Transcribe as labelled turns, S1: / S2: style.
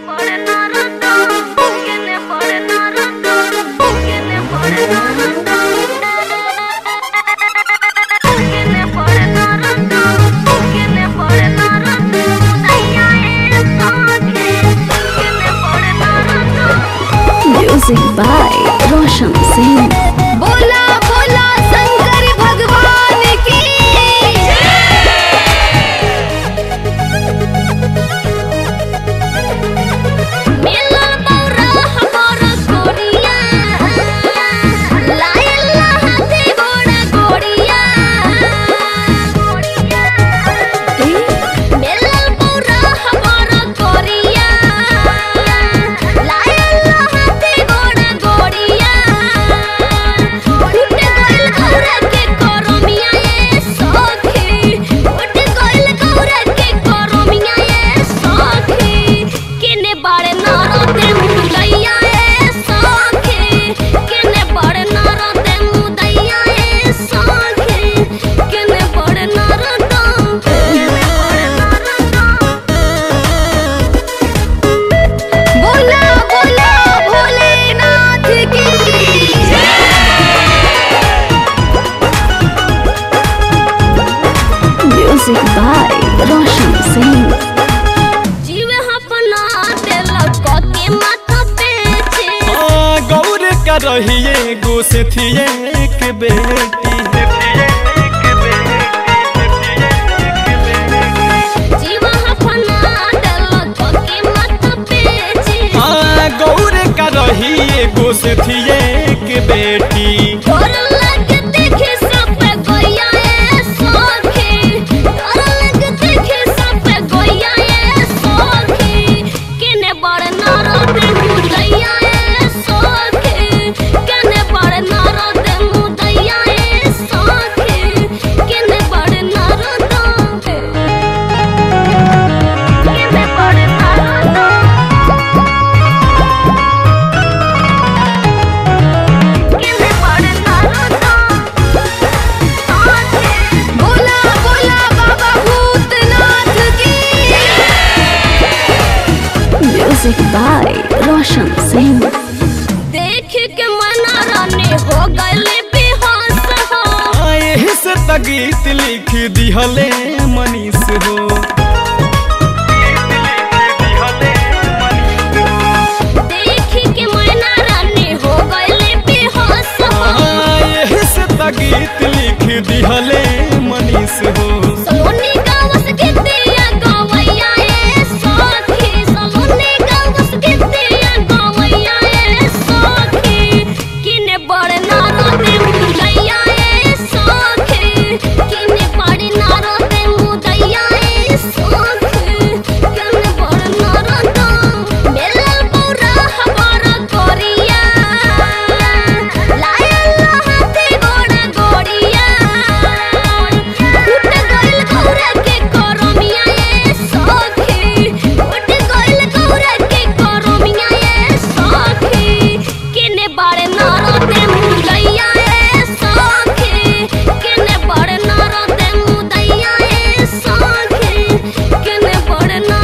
S1: pare narando, que ne pare narando, que ne pare narando. Que ne pare narando, que ne pare narando. Naya es saathe, que ne pare narando.
S2: Music by Roshan Singh.
S1: बोला बोला शंकर भगवान की मिला बौरा हमर गोरिया लायला हाथे घोड़ा गोरिया मिला बौरा हमर गोरिया लायला हाथे घोड़ा गोरिया उठ गइल गौरा के करमिया ए सखी उठ गइल गौरा के करमिया ए सखी केने बाड़े नारते मुदैया ए सखी केने बाड़े नारते मुदैया ए सखी केने बाड़े नारता केने बाड़े नारता बोला बोला भोलेनाथ की
S2: Music by Roshan Singh.
S1: जीव अपना दिलक के माथा पे छे
S3: आ, गौर का रहिए गो से थिए एक बेटी
S1: जीव अपना दिलक के माथा पे छे
S3: हाँ गौर का रहिए गो से थिए एक बेटी
S1: डर लग देखे सब गोया ए सखी डर लग देखे सब गोया ए सखी केने बड़ नारद मुदैया ए सखी केने बड़ नारद मुदैया ए सखी केने बड़ नारद केने बड़ नारद केने बड़ नारद बोला बोला बाबा भूतनाथ की
S2: Music by Roshan Singh.
S1: देख के मना रानी हो गए बेहोश हो
S3: आ, एही से त गीत लिख दिहले मनीष हो
S1: देख के मना रानी हो गए बेहोश हो
S3: आ, एही से त गीत लिख दिहले मनीष हो
S1: सोनी गावस गीतिया गवैया ए सखी सोनी गावस गीतिया गवैया ए सखी किने बड़ नारद मुदैया ए सखी किने बड़ नारद मुदैया ए सखी किने बड़ नारद मेला बौरा हमारा गोरिया लायला हाथे घोड़ा गोरिया उठ गइल गौरा के करमिया ए सखी उठ गइल गौरा के करमिया ए सखी केने बाड़े नारदे मुदैया ए सखी केने बाड़े नारदे मुदैया ए सखी केने बाड़े